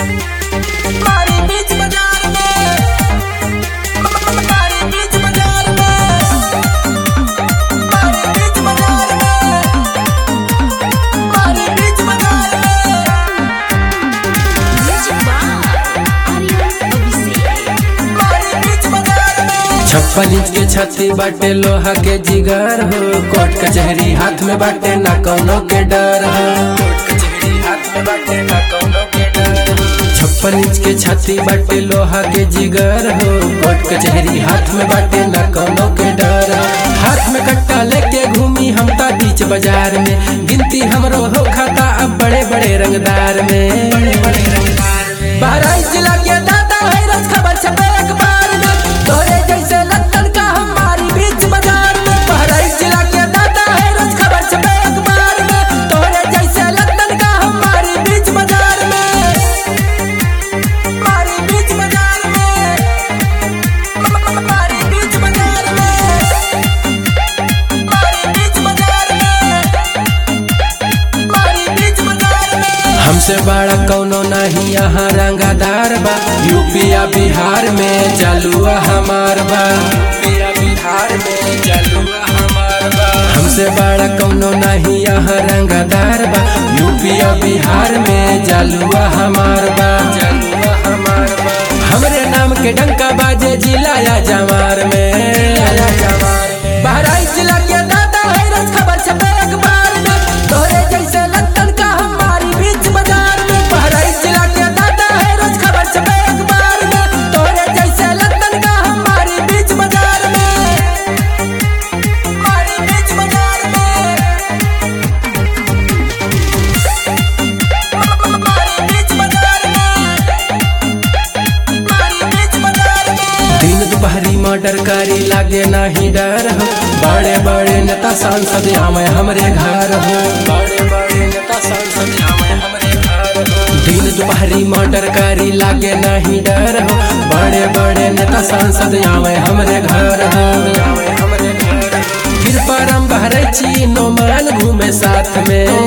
मारी बीच बाजार में मारी बीच बाजार में मारी बीच बाजार में मारी बीच बाजार में मारी बीच बाजार में छप्पन इंच के छाती बाटे लोहा के जिगर हो कोर्ट कचहरी हाथ में बाटे ना कौनो के डर हो कोर्ट कचहरी हाथ में बाटे ना कौनो के डर हो छप्पन इंच के छाती बाटे लोहा के जिगर हो कोर्ट कचहरी हाथ में बाटे ना कौनो के डर हो हाथ में कट्टा लेके घूमी हम ता बीच बाजार में गिनती हमरो हो खाता अब बड़े बड़े रंगदार में बड़े बड़े रंगदार में बहराइच जिला के दादा है रोज खबर छपे अखबार में तोरे जैसे लत्तन का हमारी बीच बाजार में बहराइच जिला के दादा है रोज खबर छपे अखबार में तोरे जैसे लत्तन का हमारी बीच बाजार में हमारी बीच बाजार में हमारी बीच बाजार में हमारी बीच बाजार में हमारी बीच बाजार में हमसे बड़ा कौनो नहीं यहाँ रंगादार बा यूपिया बिहार में जलुआ हमार बा यूपिया बिहार में जलुआ हमार बा हमसे बड़ा कौनो नहीं यहाँ रंगादार बा यूपिया बिहार में जलुआ हमार बा जलुआ हमार बा हमरे नाम के डंका बाजे जिला या जमार में बहराइच जिला के दादा है रोज खबर छपे अखबार में तोरे जैसे लत्तन का हमारी बीच बाजार में बहराइच जिला के दादा है रोज खबर छपे अखबार में तोरे जैसे लत्तन का हमारी बीच बाजार में हमारी बीच बाजार में हमारी बीच बाजार में हमारी बीच बाजार में दिन दोपहरी मर्डर करी लागे नहीं डर हो बड़े बड़े नेता सांसद आवे हमरे घर हो बड़े बड़े नेता सांसद आवे हमरे घर हो दिन दोपहरी मर्डर करी लागे नहीं डर हो बड़े बड़े नेता सांसद आवे हमरे घर हो आवे हमरे घर हो। फिर परम बहरे छी नो मान घूमे साथ में